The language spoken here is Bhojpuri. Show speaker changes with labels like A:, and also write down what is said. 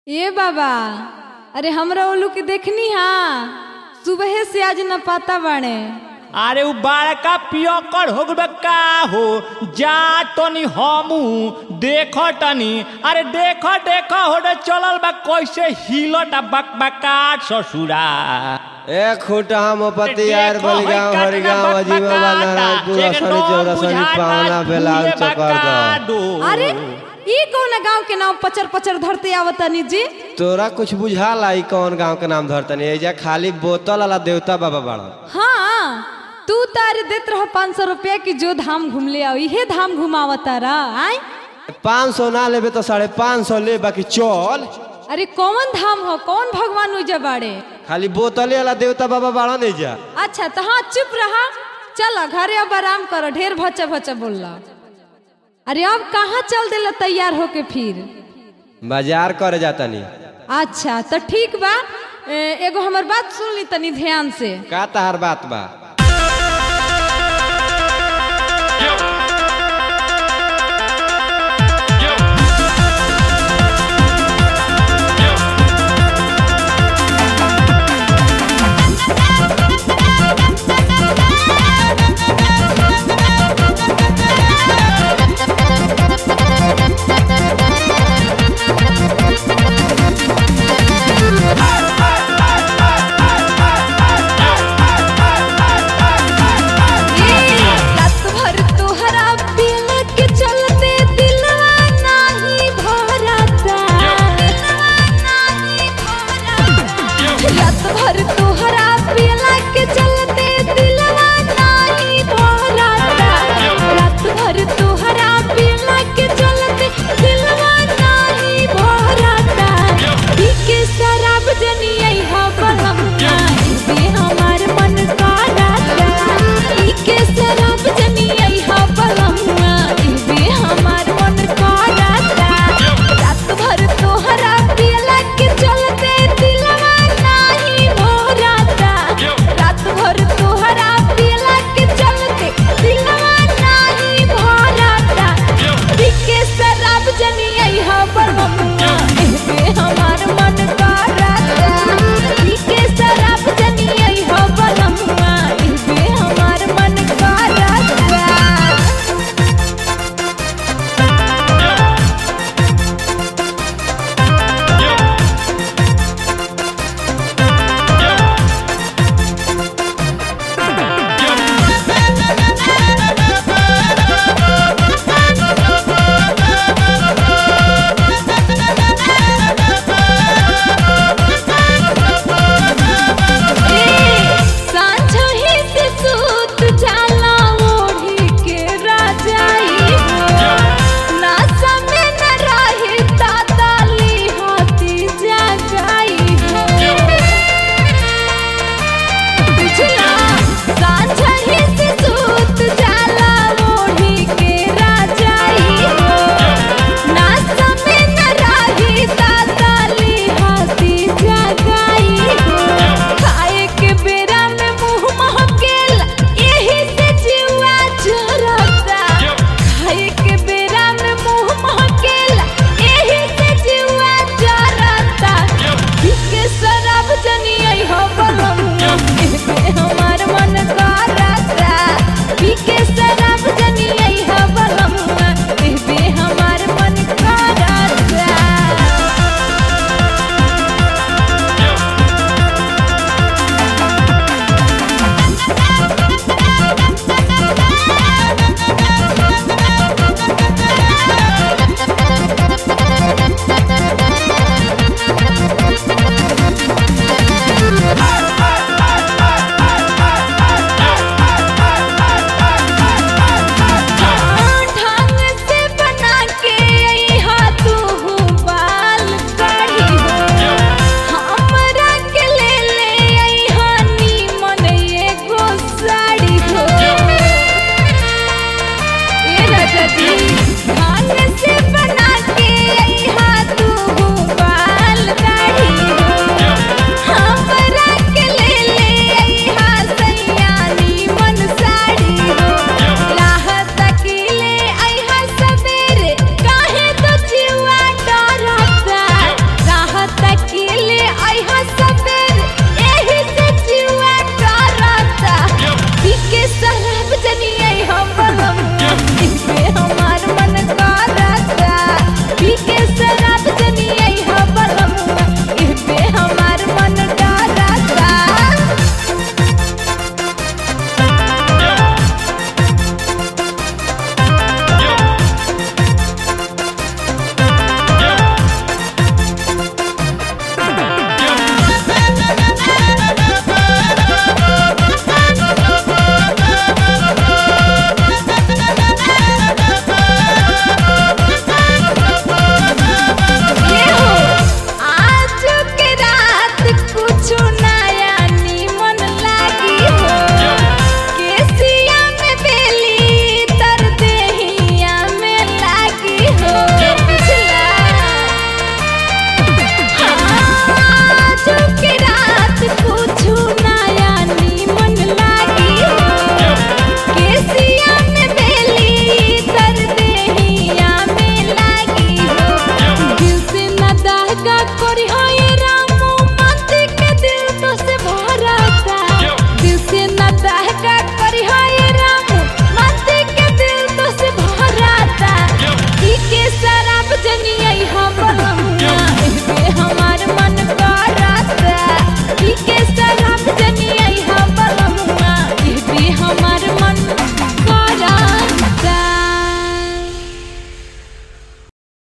A: ए बाबा अरे हमरा ओलू के देखनी हा सुबह से आज न पाता बाड़े
B: अरे उ बड़का पियकर हो गए का हो जा तनी हमू देख तनी अरे देख देख हो रे चलल बा कैसे हिलट बकबकाट ससुरा
C: ए खूटा मोपति
B: देखो,
C: यार बलगांव
B: होई
C: हरिगांव
B: काटना
C: अजीमाबाद
B: बकबकाटा,
C: नारायणपुर असनी
B: एकदम
C: चौरसनी
B: बुझाता
C: पावना बेलाल
B: झूले
C: चकर
B: बकाडो।
A: अरे ई कौन गांव के नाम पचर पचर धरते आवतनी जी
C: तोरा कुछ बुझाला ई कौन गांव के नाम धरतनी एजा खाली बोतल वाला देवता बाबा बाड़ा
A: हाँ तू तारे देत रह पाँच सौ रुपया की जो धाम घूम ले आओ इहे धाम घुमावता रह आय
C: पाँच सौ ना लेबे तो साढ़े पाँच सौ ले बाकी चल
A: अरे कौन धाम हो कौन भगवान उजा बाड़े
C: खाली बोतले वाला देवता बाबा बाड़ा नहीं जा
A: अच्छा तो हाँ चुप रहा चल घरे अब आराम करो ढेर भचा भचा बोलला अरे अब कहाँ चल देला तैयार होके फिर
C: बाजार करे जातनी
A: अच्छा तो ठीक बा ए, एगो हमर बात सुन ली तनी ध्यान से
C: का तहार बात बा